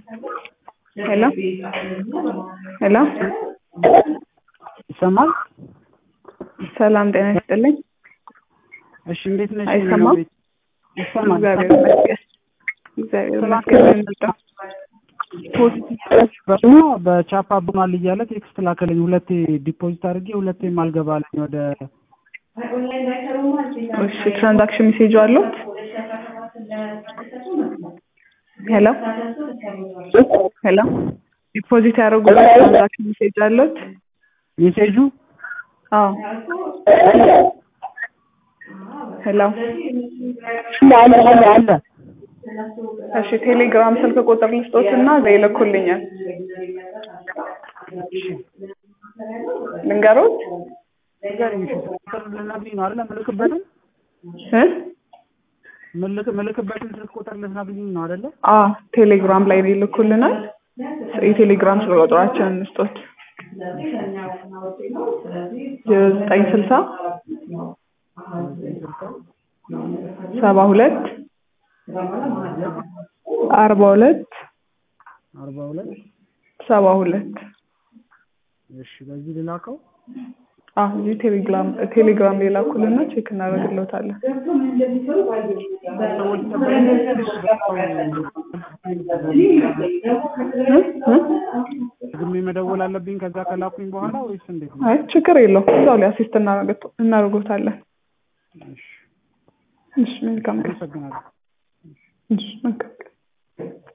ሄሎ ሄሎ ይሰማል? ሰላም ጤና ይስጥልኝ። እሺ እንዴት ነሽ? አይሰማም? ቤት ይሰማል። እግዚአብሔር ይመስገን። እግዚአብሔር ይመስገን። ምን ልርዳ? በስሞ በቻፓ ቡናል እያለ ቴክስት ላከልኝ። ሁለቴ ዲፖዚት አድርጌ ሁለቴም አልገባልኝ ወደ እሺ ትራንዛክሽን ሜሴጅ አሉት? ሄሎ ሄሎ ዲፖዚት ያደረጉበት ትራንዛክሽን ሜሴጅ አሉት? ሜሴጁ አዎ ሄሎ አለ አለ አለ እሺ ቴሌግራም ስልክ ቁጥር ልስጦት እና እዛ ይልኩልኛል። ልንገሮት ንገሪኝ። እሺ ቁጥር ልትነግሪኝ ነው አይደለ? ምልክበትን እ ምልክ ምልክበትን ስልክ ቁጥር ልትነግሪኝ ነው አይደለ? አዎ ቴሌግራም ላይ ይልኩልናል። የቴሌግራም ስልክ ቁጥራችንን እንስጦት ዘጠኝ ስልሳ ሰባ ሁለት አርባ ሁለት አርባ ሁለት ሰባ ሁለት እሺ በዚህ ልላከው። አዎ እዚህ ቴሌግራም ቴሌግራም ላይ ላኩልና ቼክ እናደርግልዎታለን። ሰዎች እ እ ግሜ መደወል አለብኝ ከዛ ከላኩኝ በኋላ ወይስ እንዴት ነው? አይ ችግር የለውም እዛው ላይ አሲስት እናደርግ- እናደርጎታለን። እሺ እሺ መልካም ቀን። አመሰግናለሁ። እሺ መልካም ቀን።